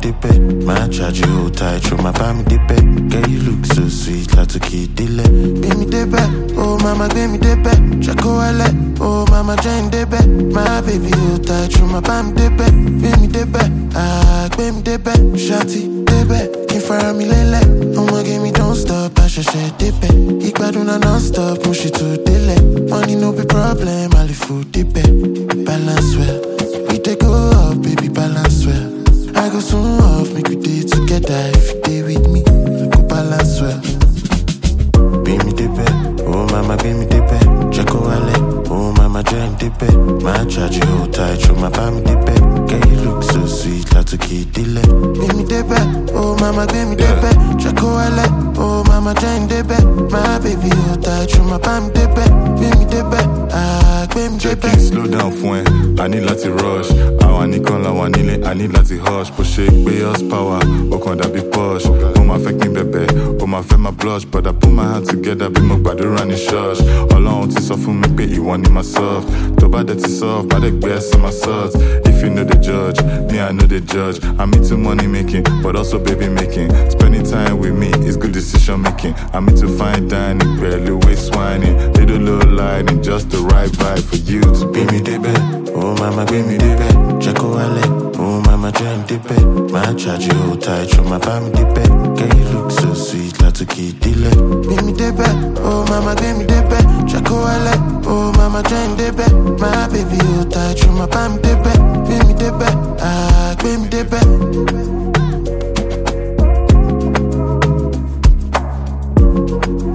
débẹ̀ máa charge you hold tight ṣó máa bá mi débẹ̀ girl you look so sweet látòkè délẹ̀ gbé mi débẹ̀ oh mama gbé mi débẹ̀ jẹ́ kó wálẹ̀ oh mama jẹ́ ń débẹ̀ my baby hold tight ṣó máa bá mi débẹ̀ gbé mi débẹ̀ ah gbé mi débẹ̀ ṣáàtì débẹ̀ kí n fara mi lélẹ̀ ọmọge mi don't stop àṣẹ̀ṣẹ̀ débẹ̀ ìgbádùn náà non stop mo ṣì tún délẹ̀ money no be problem àlìfò débẹ̀ balance well we dey go up baby balance well I go soon off make we dey together if you dey with me we go balance well. Gbé mi débẹ̀, oh mama gbé mi débẹ̀, jẹ́ kó wálẹ̀, oh mama jẹ́ ń débẹ̀, máa charge you hold tight, ṣó máa bá mi débẹ̀, girl you look so sweet látòkè délẹ̀. Gbé mi débẹ̀, oh mama gbé mi débẹ̀, jẹ́ kó wálẹ̀, oh mama jẹ́ ń débẹ̀, my baby hold tight, ṣó máa bá mi débẹ̀, gbé mi débẹ̀, ah gbé mi jẹ́ kí débẹ̀. n slow down fún ẹ i need láti rush àwọn nìkan làwọn nílé i need láti hush bó ṣe gbé us power ó kàn dàbí push ó máa fẹ́ kí n bẹ̀bẹ̀ ó máa fẹ́ máa blush but i put my hand together bí mo gbàdúrà ní church ọlọ́run ti sọ fún mi pé ìwọ ni my soft tó bá dẹ̀ ti soft bá dẹ̀ gbé ẹsẹ̀ my salt if you no dey judge me i no dey judge i'm into money making but also baby making spending time with me is good decision making i'm into fine dining pẹ̀lú waist whining little low lining just the right vibe for you to be Gbé mi débẹ̀, oh mama gbé mi débẹ̀, jẹ́ kó wálẹ̀, oh mama jẹ́ ń débẹ̀, máa charge you hold tight, ṣó máa bá mi débẹ̀, girl you look so sweet látòkè délẹ̀. Gbé mi débẹ̀, oh mama gbé mi débẹ̀, jẹ́ kó wálẹ̀, oh mama jẹ́ ń débẹ̀, my baby hold tight, ṣó máa bá mi débẹ̀, gbé mi débẹ̀, ah gbé mi débẹ̀.